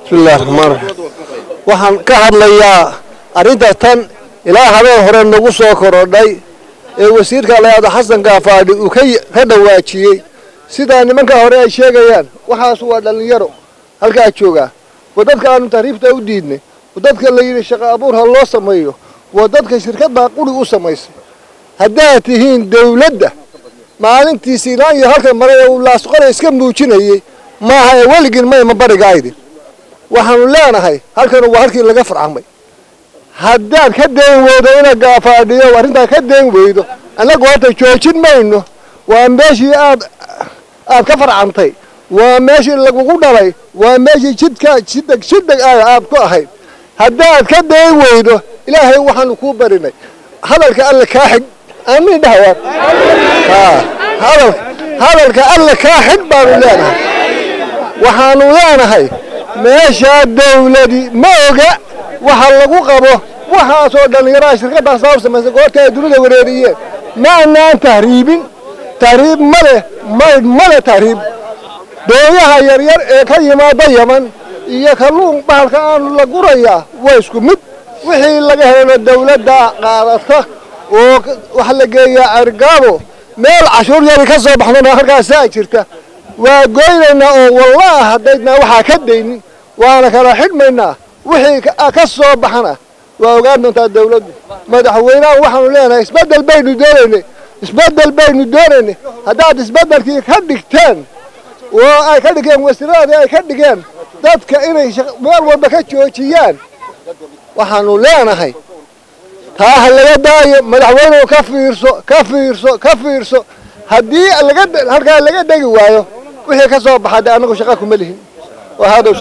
bismillahi raxmaan raxiim waxaan ka hadlayaa arrinta tan ilaa habeen hore nagu soo korodhay ee wasiirka layaado xasan kaafaadhi uu ka dhawaajiyey sidaa nimanka hore ay sheegayaan waxaas waa dhallinyaro halkaa joogaa waa dadka aanu tahriibta u diidnay waa dadka la yidhi shaqo abuur ha loo sameeyo waa dadka shirkad baa qurig u samaysay haddaad tihiin dawladda maalintii siinaan iyo halkan maray ee uu laasqore iska muujinayey maaha ee weligin mayma barigaydin waxaanu leenahay halkanu waa halkii laga farcamay haddaad ka dayn weydo ina gaafaadhiyo arrintaa ka dayn weydo annagu horta joojin mayno waa meeshii aad aad ka farcamtay waa meeshii lagugu dhalay waa meeshii jidka jidheg jidheg ah aad ku ahayd haddaad ka dayn weydo ilaahay waxaanu kuu barinay hadalka alle kaa xig aamin dhahawaan hadal hadalka alle kaa xig baanu leenahay waxaanu leenahay meeshaa dawladi ma oga waxa lagu qabo waxaasoo dhallinyaraha shirkaddaas saa u samaysay goorta ay dunida wareeriyeen ma anaan tahriibin tahriib ma leh maydh ma leh tahriib dooyaha yaryar ee ka yimaada yaman iyo kalluun bahalka aanu la gurayaa waa isku mid wixii laga helo dawladda qaadata oo waxa la geeyaa argaabo meel cashuur yari ka soo baxdana halkaasaa jirta waa goynaynaa oo wallaah haddaydnaa waxaa ka daynin waana kala xidhmaynaa wixii ka soo baxana waa ogaan doontaa dawladdu madaxweynaha waxaanu leenahay isbeddel baynu doonaynay isbeddel baynu doonaynay haddaad isbeddelkii ka dhigteen oo ay ka dhigeen wasiiradii ay ka dhigeen dadka inay meel walba ka joojiyaan waxaanu leenahay taa ha laga daayo madaxweynuhu ka fiirso ka fiirso ka fiirso haddii laga halkaa laga dhegi waayo wixii ka soo baxa dee annagu shaqa kuma lihin